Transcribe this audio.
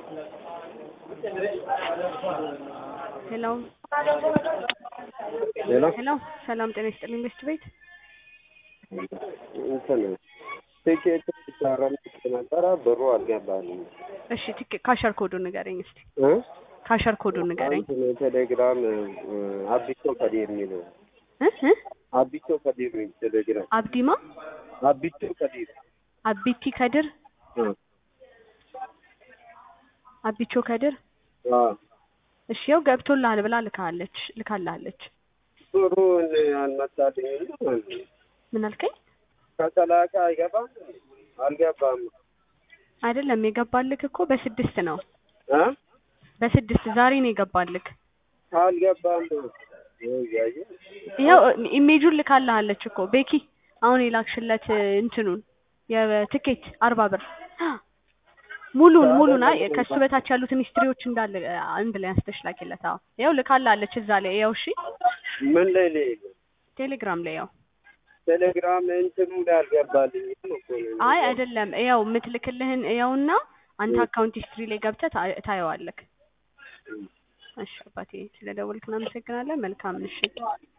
ሄሎ ሌላ ሄሎ ሰላም ጤና ይስጥልኝ ቤስት ቤት እንትን ቲኬት ታረም ነበረ ብሩ አልገባልኝ እሺ ቲኬ ካሸር ኮዱን ንገረኝ እስቲ እ ካሸር ኮዱን ንገረኝ እንትን ቴሌግራም አቢቶ ከዲር የሚለው እ እ አቢቶ ከዲር ነው ቴሌግራም አብዲማ አቢቶ ከዲር አቢቲ ከድር እ አቢቾ ከድር አ እሺ ያው ገብቶልሃል ብላ ልካለች ልካላለች ብሩ አልመጣልኝ ምን አልከኝ ከጠላቃ አይገባም አልገባም አይደለም የገባልክ እኮ በስድስት ነው እ በስድስት ዛሬ ነው የገባልክ አልገባም ያየ ይኸው ኢሜጁን ልካልሃለች እኮ ቤኪ አሁን የላክሽለት እንትኑን የትኬት አርባ ብር ሙሉን ሙሉን አይ ከሱ በታች ያሉትን ሂስትሪዎች እንዳለ አንድ ላይ አንስተሽ ላኪለት አዎ ይኸው ልካልሃለች እዛ ላይ ያው እሺ ምን ላይ ላይ ቴሌግራም ላይ ያው ቴሌግራም እንትኑ ላይ አልገባልኝ አይ አይደለም ያው የምትልክልህን ያውና አንተ አካውንት ሂስትሪ ላይ ገብተህ ታ- ታየዋለክ እሺ አባቴ ስለደወልክ እናመሰግናለን መልካም ምሽት